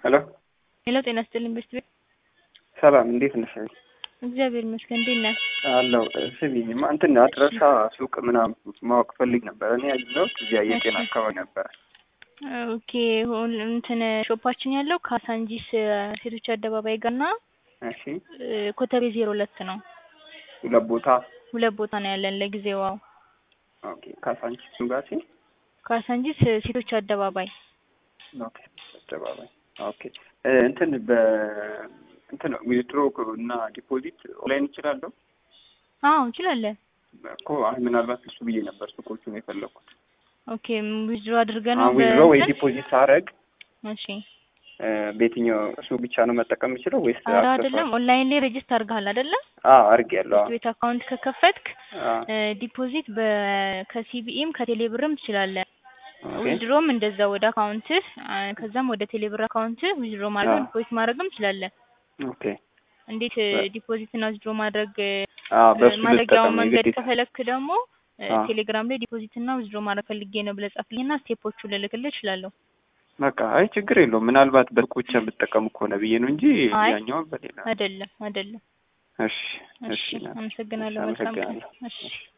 ሄሎ ሄሎ ጤና ይስጥልኝ ቤስት ቤት ሰላም፣ እንዴት ነሽ? እግዚአብሔር ይመስገን እንዴት ነህ? አለው ስሚኝማ፣ እንትን አድራሻ ሱቅ ምናምን ማወቅ ፈልግ ነበር። እኔ ያለሁት እዚያ የጤና አካባቢ ነበረ። ኦኬ ሁን እንትን ሾፓችን ያለው ካሳንጂስ ሴቶች አደባባይ ጋር እና እሺ፣ ኮተቤ ዜሮ ሁለት ነው። ሁለት ቦታ። ሁለት ቦታ ነው ያለን ለጊዜው። አዎ ኦኬ፣ ካሳንቺስ ሱጋሲ። ካሳንጂስ ሴቶች አደባባይ። ኦኬ፣ አደባባይ። ኦኬ፣ እንትን በ እንትን ዊዝድሮ እና ዲፖዚት ኦንላይን ይችላለሁ? አዎ እንችላለን እኮ አይ ምናልባት እሱ ብዬ ነበር ሱቆቹን የፈለኩት። ኦኬ ዊዝድሮ አድርገህ ነው አሁን ዊዝድሮ ወይ በእንትን? ዲፖዚት ሳረግ እሺ በየትኛው እሱ ብቻ ነው መጠቀም የምችለው ወይስ ኧረ አይደለም ኦንላይን ላይ ሬጅስተር አድርገሃል አይደለ? አዎ አድርጌያለሁ። ቤት አካውንት ከከፈትክ አዎ ዲፖዚት በ ከሲቢኢም ከቴሌብርም ትችላለህ። ኦኬ ዊዝድሮም እንደዛ ወደ አካውንትህ አ፣ ከዛም ወደ ቴሌብር አካውንትህ ዊዝድሮ ማድረግ አዎ። ዲፖዚት ማድረግም ትችላለህ። ኦኬ እንዴት በ- ዲፖዚት እና ዊዝድሮ ማድረግ አዎ በሱ ማድረጊያውን ልጠቀም መንገድ የግዴታ ከፈለክ ደግሞ እ፣ አዎ። ቴሌግራም ላይ ዲፖዚት እና ዊዝድሮ ማድረግ ፈልጌ ነው ብለህ ጻፍልኝና ስቴፖቹን ልልክልህ እችላለሁ። በቃ አይ ችግር የለውም። ምናልባት በስልክ ብቻ የምትጠቀሙ ከሆነ ብዬ ነው እንጂ አይ ያኛውን በሌላ አይደለም አይደለም። እሺ እሺ እሺ አመሰግናለሁ። መልካም ቀን። አመሰግናለሁ። እሺ